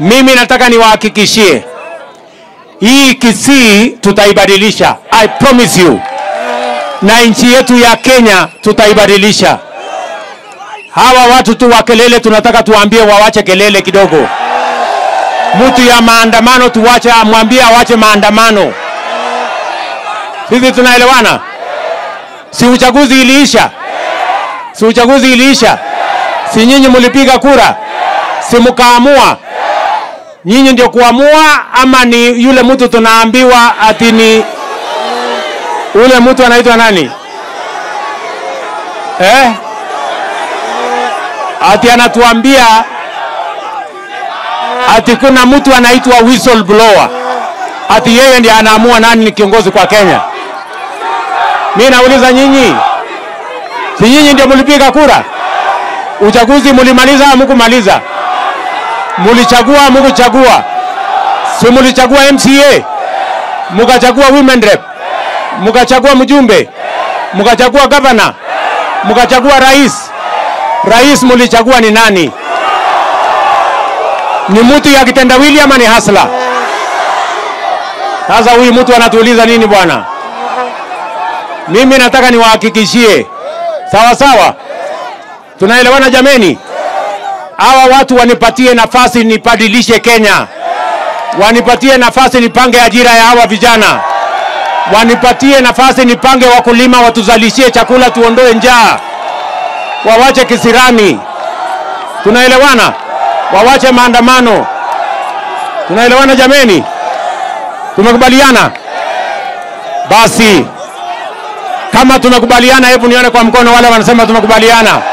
Mimi nataka niwahakikishie hii Kisii tutaibadilisha, I promise you, na nchi yetu ya Kenya tutaibadilisha. Hawa watu tu wa kelele tunataka tuwaambie wawache kelele kidogo. Mtu ya maandamano tuwache, amwambie awache maandamano. Sisi tunaelewana? Si uchaguzi iliisha? Si uchaguzi iliisha? Si nyinyi mlipiga kura? Si mkaamua? Nyinyi ndio kuamua ama ni yule mtu tunaambiwa ati ni ule mtu anaitwa nani? Eh? Ati anatuambia ati kuna mtu anaitwa whistleblower. Ati yeye ndiye anaamua nani ni kiongozi kwa Kenya. Mimi nauliza nyinyi, si nyinyi ndio mlipiga kura? Uchaguzi mulimaliza au mkumaliza? Mulichagua mkuchagua? Si mulichagua MCA, mukachagua women rep, mukachagua mjumbe, mukachagua governor, mukachagua rais. Rais mulichagua ni nani? Ni mtu ya kitendawili ama ni hasla? Sasa huyu mtu anatuuliza nini bwana? Mimi nataka niwahakikishie, sawa sawa, tunaelewana jameni? Hawa watu wanipatie nafasi nibadilishe Kenya, wanipatie nafasi nipange ajira ya hawa vijana, wanipatie nafasi nipange wakulima, watuzalishie chakula, tuondoe njaa, wawache kisirani. Tunaelewana? Wawache maandamano. Tunaelewana jameni? Tumekubaliana? Basi kama tumekubaliana, hebu nione kwa mkono wale wanasema tumekubaliana.